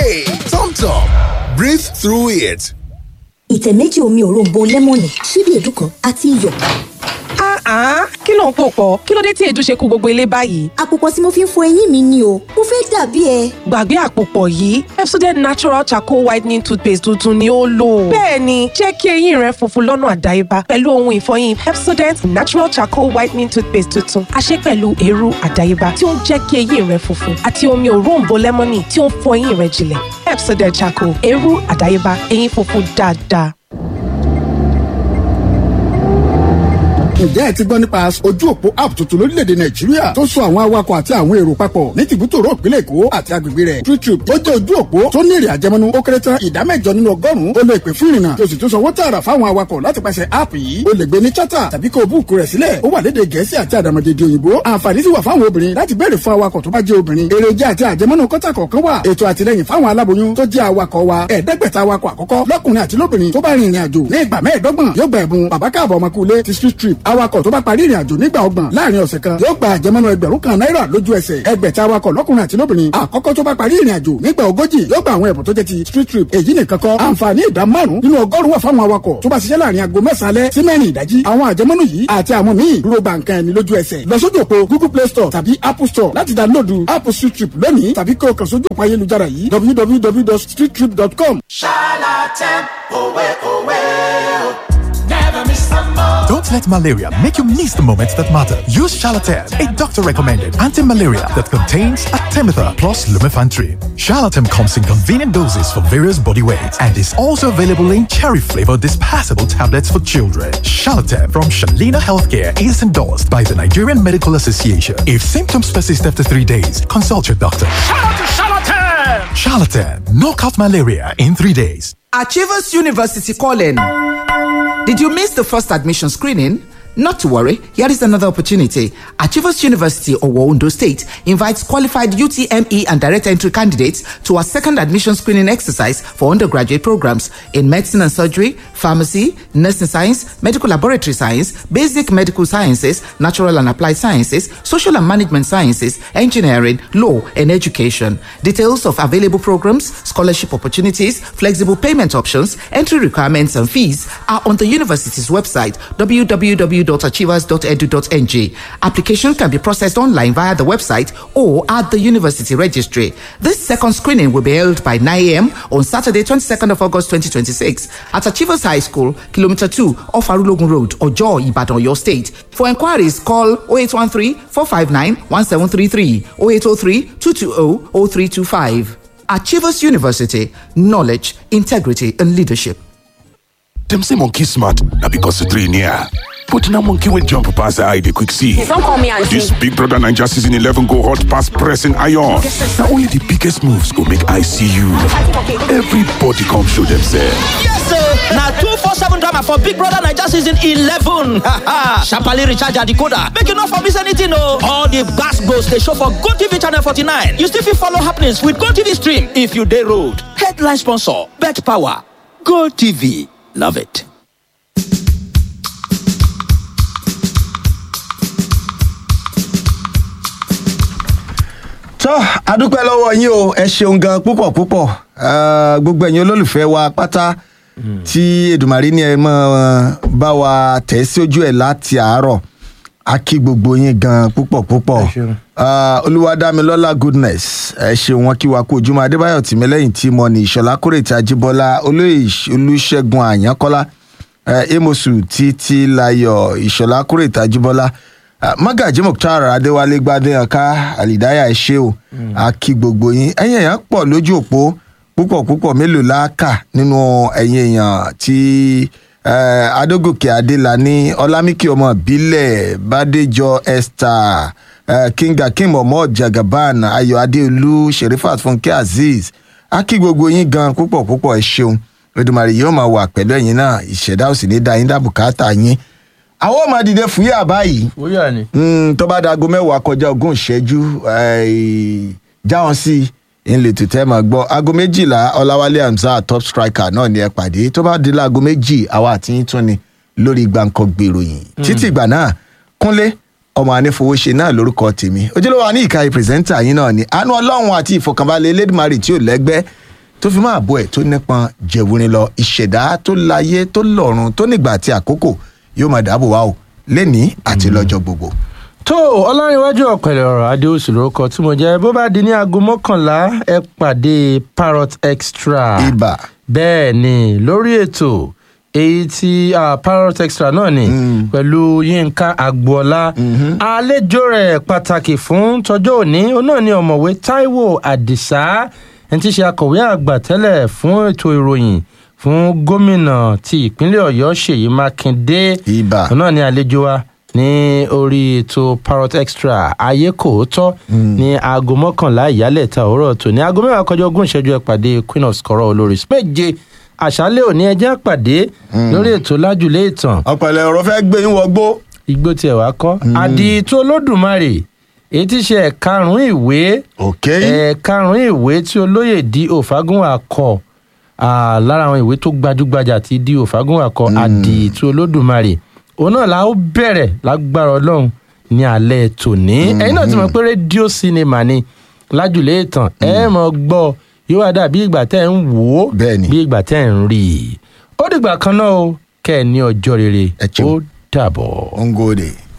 Hey, Tom Tom, breathe through it. ìtẹ̀ méjì omi òróǹbó lẹ́mọ̀nì ṣíbí èédú kan àti iyọ̀. Ah, kí ló ń pò pọ̀? Kí ló dé tí èédú ṣe kú gbogbo ilé báyìí? àpòpọ̀ tí mo fi ń fọ eyín mi ni o mo fẹ́ dàbí ẹ. Gbàgbé àpòpọ̀ yìí, Pepsodent Natural Charcoal Whitening Toothpaste tuntun ni ó lò. Bẹ́ẹ̀ni, jẹ́ kí eyín rẹ funfun lọ́nà àdáyébá pẹ̀lú ohun ìfọyín Pepsodent Natural Charcoal Whitening Toothpaste tuntun. A ṣe pẹ̀lú eérú àdáyébá tí ó ń jẹ́ kí eyín rẹ funfun àti omi òróǹbó lẹ́mọ́nì tí ó ń fọ eyín rẹ jinlẹ̀. Pepsodent Charcoal, eérú àdáyébá, eyín funfun dáadáa. ǹjẹ́ ẹ ti gbọ́ nípa ojú òpó app tuntun lórílẹ̀‐èdè nàìjíríà tó so àwọn awakọ̀ àti àwọn èrò papọ̀ ní tìbútòrò ìpínlẹ̀ èkó àti agbègbè rẹ̀ TrueTrip ó jẹ́ ojú òpó tó ní èrè àjẹmọ́nú ó kéré tán ìdá mẹ́jọ nínú ọgọ́rùn-ún ó lè pè fún ìrìnnà tó sì tún sanwó tààrà fáwọn awakọ̀ láti pàṣẹ app yìí ó lè gbé ní chata tàbí kó o búùkù rẹ̀ sílẹ̀ ó wà lédè gẹ̀ẹ́sì àti àdàmọ̀dèdè òyìnbó àǹfààní sì wà fáwọn obìnrin láti béèrè fún awakọ̀ tó bá jẹ́ obìnrin èròjà àti àjẹmọ́nú kọ́tà kọ̀ọ̀kan wà ètò àtìlẹyìn fáwọn aláboyún tó jẹ́ awakọ̀ wa ẹ̀ẹ́dẹ́gbẹ̀ta awakọ̀ àkọ́kọ́ lọ́kùnrin àti lóbìnrin tó bá rin ìrìn àjò ní ìgbà mẹ́ẹ̀ẹ́dọ́gbọ̀n yóò gba ẹ̀bùn bàbá káàbọ̀ ọmọkùnrin ti street trip awakọ̀ tó bá parí ìrìn àjò nígbà ọgbọ̀n láàrin ọ̀sẹ̀ kan yóò gba àjẹmọ́nú ẹgbẹ̀rún kan náírà lójú ẹsẹ̀ ẹgbẹ̀ta awakọ̀ lọ́kùnrin àti lóbìnrin àkọ́kọ́ tó bá parí ìrìn àjò nígbà ogójì yóò gba àwọn ẹ̀bùn tó jẹ́ ti street trip èyí nìkan kọ́ àǹfààní ìdá márùn nínú ọgọ́rùn wà fáwọn awakọ̀ tó bá ṣiṣẹ́ láàrin aago mẹ́sàn-án alẹ́ sí mẹ́rin ìdájí àwọn àjẹmọ́nú yìí àti àwọn míì dúró ba nǹkan ẹni lójú ẹsẹ̀ lọ sójú òpó google play store tàbí apple store láti dáńlódù app street trip lónìí tàbí kí o kàn sójú òpó ayélujára yìí www.streettrip.com. Charlatan, owe, owe, oh. Never miss a moment. Don't let malaria make you miss the moments that matter. Use Charlatan, a doctor-recommended anti-malaria that contains Artemether plus Lumefantry. Charlatan comes in convenient doses for various body weights and is also available in cherry-flavored dispersible tablets for children. Charlatan from Shalina Healthcare is endorsed by the Nigerian Medical Association. If symptoms persist after three days, consult your doctor. Charlatan! Charlatan, knock out malaria in three days. Achievers University calling. Did you miss the first admission screening? Not to worry, here is another opportunity. Achievers University of Ondo State invites qualified UTME and direct entry candidates to a second admission screening exercise for undergraduate programs in medicine and surgery, pharmacy, nursing science, medical laboratory science, basic medical sciences, natural and applied sciences, social and management sciences, engineering, law, and education. Details of available programs, scholarship opportunities, flexible payment options, entry requirements, and fees are on the university's website www.achievers.edu.ng. Application can be processed online via the website or at the university registry. This second screening will be held by 9 a.m. on Saturday, 22nd of August 2026 at Achievers High School, Kilometer 2 off Arulogun Road, Ojo, Ibadan, your state. For inquiries, call 0813 459 1733 0803 220 0325. Achievers University, knowledge, integrity, and leadership. Dem say monkey smart na because the three near. But na monkey will jump pass the eye dey quick see. Don't call me auntie. This Big Brother Naija season 11 go hot pass pressing iron. Na only the biggest moves go make eye see you. Everybody come show themselves. Yes, sir. Now two four seven drama for Big Brother Naija season eleven. Sharply recharge your decoder. Make you not for miss anything, no. All the gas goes they show for Go TV channel forty nine. You still fit follow happenings with Go TV stream if you day road. Headline sponsor: Bet Power. Go TV. Love it. tó adúpẹ́ lọ́wọ́ yín o ẹ ṣeun gan púpọ̀ púpọ̀ Eh, gbogbo ẹ̀yin olólùfẹ́ wa pátá tí Èdùmàrè ní ẹ mọ́ bá wa tẹ̀ sí ojú ẹ̀ láti àárọ̀ a kí gbogbo yín gan púpọ̀ púpọ̀ Eh, Olúwadámilọ́lá goodness ẹ ṣeun wọn kí wa kú ojúmọ́ Adébáyọ̀ tìmílẹ́yìn tí mo ní Ìṣọ̀lá Kórètì Ajíbọ́lá olóyè Olúṣẹ́gun Àyánkọ́lá eh, Amosu títí Láyọ̀ Ìṣọ̀lá Kórètì Ajíbọ́lá Ah, Magaji Mukhtar Adéwálé Gbádéyànká Àlìdáyà ẹ ṣé o a kí gbogbo yín ẹ̀yin èèyàn pọ̀ lójú òpó púpọ̀ púpọ̀ mélòó la kà nínú ẹ̀yin èèyàn tí eh, Adógòkè Adélàní Ọlámíkì ọmọ ìbílẹ̀ Bádéjọ Esther eh, King Akeem ọmọ Jagaban Ayọ̀ Adéolú Sherifat Fúnkẹ́ Azeez a kí gbogbo yín gan púpọ̀ púpọ̀ ẹ ṣeun Olódùmarè yóò máa wà pẹ̀lú ẹ̀yin náà ìṣẹ̀dá ò sì ní dá yín dá bùkátà yín àwọn ọmọ dìde fúyà báyìí Fúyà ni. Mm, tó bá dago mẹ́wàá kọjá ogún ìṣẹ́jú eh, jáwọn sí i ń lè tètè máa gbọ́ aago méjìlá ọláwálé hamza top striker náà ni ẹ pàdé tó bá di láago méjì àwa àti yín tún ni lórí gbàǹkan gbèròyìn títí ìgbà náà kúnlé ọmọ anífowóṣe náà lórúkọ tèmi ojúlówó àní ìka pírẹsẹ́ńtà yín náà ni àánú ọlọ́run àti ìfọkànbalẹ̀ elédùnmarè tí ò lẹ́gbẹ́ tó fi máa bọ́ ẹ̀ tó nípọn jẹ̀wúrin lọ ìṣẹ̀dá tó láyé tó lọ́run tó nígbà àti àkókò yóò máa dáàbò wá o lẹ́ni àti lọ́jọ́ gbogbo. tó ọlárìnwájú ọ̀pẹ̀lẹ̀ ọ̀rọ̀ adéoṣù lórúkọ tí mo jẹ́ bó bá di ní aago mọ́kànlá ẹ pàdé parrot extra. ibà. bẹ́ẹ̀ ni lórí ètò èyí tí uh, parrot extra náà ni pẹ̀lú yínká agboola àlejò rẹ̀ pàtàkì fún tọjọ́ òní òun náà ni ọ̀mọ̀wé taiwo adisa ẹni tí í ṣe akọ̀wé àgbà tẹ́lẹ̀ fún ètò ìròyìn fún gómìnà ti ìpínlẹ̀ ọ̀yọ́ ṣèyí mákindé ibà òun náà ni àlejò wa ní orí ètò parrot extra ayé kò tọ́ ní aago mọ́kànlá ìyálẹ̀ta òwúrọ̀ tó ní aago mẹ́wàá kọjá ogún ìṣẹ́jú ẹ̀ pàdé queen of scorọ̀ olórí méje àṣálẹ̀ òní ẹjẹ́ pàdé lórí ètò lájúlé ìtàn. ọ̀pẹ̀lẹ̀ ọ̀rọ̀ fẹ́ gbé yín wọgbó. igbó tiẹ̀ wá kọ́ àdìtú olódùmarè èyí tí ṣe ẹ̀karùn-ún ìwé ẹ̀karùn-ún ìwé tí olóyè di òfagúnwà kọ lára àwọn ìwé tó gbajúgbajà ti di òfagúnwà kọ àdìtú olódùmarè òun náà la ó bẹ̀rẹ̀ lágbára ọlọ́run ní alẹ́ tòní ẹ̀yin náà ti mọ̀ pé rédíò sinimá ni lájúlé ìtàn ẹ̀ mọ̀ gbọ́ yóò wá dà bí ìgbà tẹ́ ń wò ó bí ìgbà tẹ́ ń rí i ó dìgbà kan náà o kẹ́ ẹ̀ ní ọjọ́ rere ó dàbọ̀. ngode.